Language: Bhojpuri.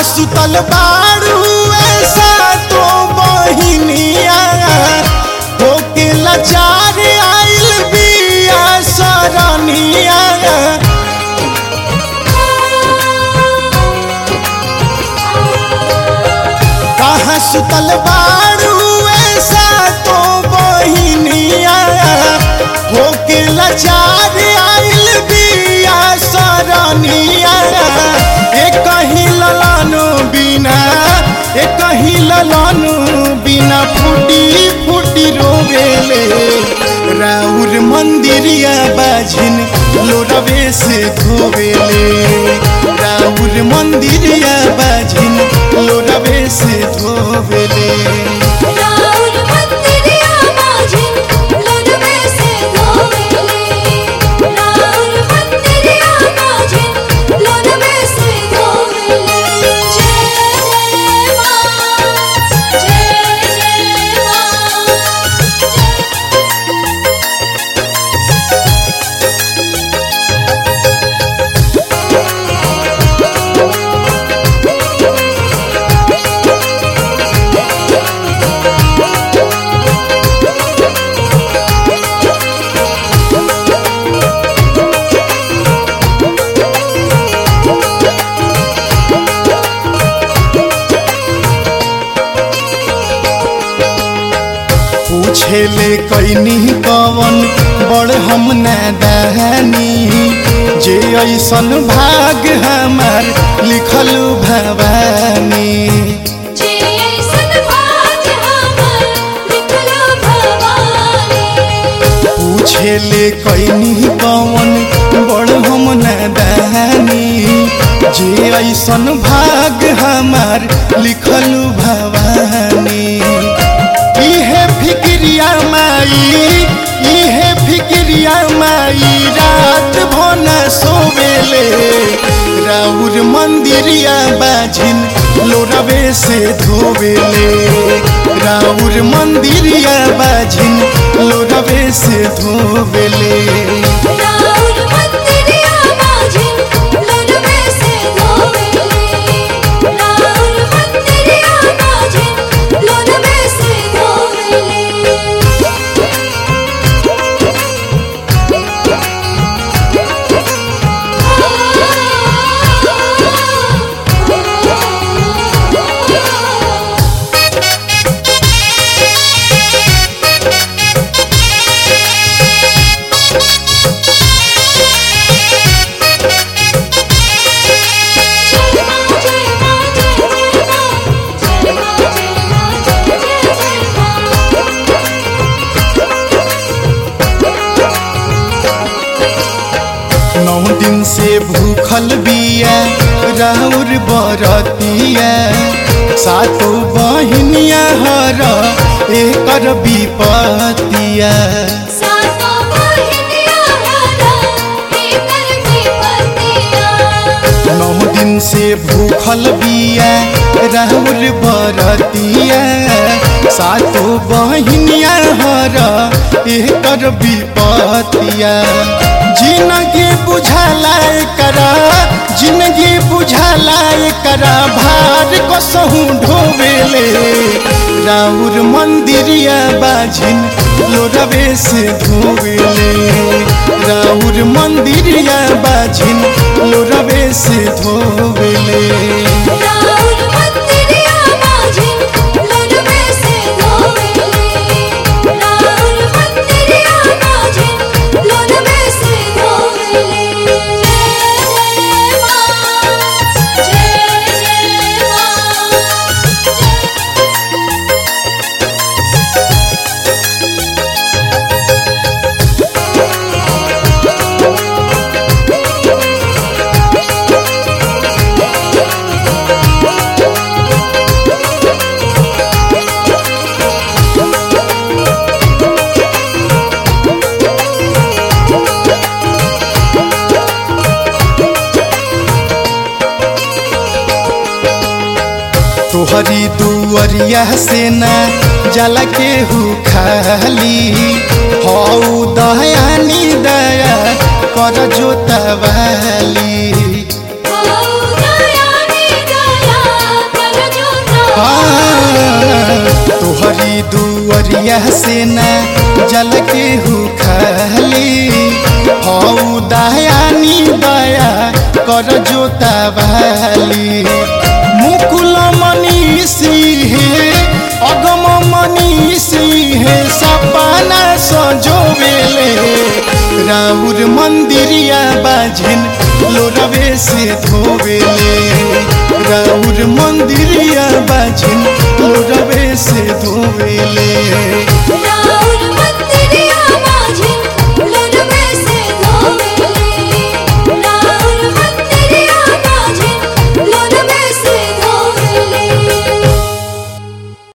कहाँ सुतल बारू ऐसा तो बहिनिया होके लाचार आइल बिया सरनिया कहाँ सुतल बारू ऐसा तो बहिनिया होके लाचार आइल बिया सरनिया एक कहीं ललानु बिना एक कहीं ललानु बिना फूटी फूटी रोवेले राउर मंदिरिया बाझिन लोरवे से धोवेले राउर मंदिरिया बाझिन लोरवे से धोवेले राउर मंदिरिया बाजिन लोरवे से धोवेले राउर मंदिरिया बाजिन लोरवे से धोवेले जय जय मां जय जय मां पूछेले कैनी कवन बड़ हम नादानी जे ऐसन भाग हमार लिखल भवानी जे ऐसन भाग हमर लिखलो भवानी पूछेले कैनी कवन बड़ हम नादानी जे ऐसन भाग हमार लिखल भवानी इहे फिक्रिया माई इहे फिक्रिया माई रात भन सोवेले राउर मंदिरिया बाझिन लोरवे से धोवेले राउर मंदिरिया बाझिन लोरवे से धोवेले राउर मंदिरिया बाजिन लोरवे से धोवेले राउर मंदिरिया बाजिन लोरवे से धोवेले नौ दिन से भूखल बिया राउर बरतिया सातो बहिनिया हर एकर विपतिया सातो बहिनिया हरा एकर विपतिया नौ दिन से भूखल बिया राउर बरतिया सातो बहिनिया हर एकर विपतिया जिनगी बुझाला करा जिंदगी बुझाला करा भार कसहूँ ढोवेले राउर मंदिरिया बाझिन लोरवे से धोवेले राउर मंदिरिया बाझिन लोरवे से धोवेले राउर मंदिरिया बाजिन लोरवे से धोवेले राउर मंदिरिया बाजिन लोरवे से धोवेले जय जय मां जय जय मां तोहरी दुअरिया से ना जला के हु खाली हऊ दयानी दया कर जोतवाली ओ दयानी दया तोहरी दुअरिया से ना जल के हु खाली हऊ दयानी दया कर जोता वाली मुकुल मनीषी हे अगम मनीषी हे सपना सजोवेले राउर मंदिरिया बाझिन लोरवे से धोवेले राउर मंदिरिया बाझिन लोरवे से धोवेले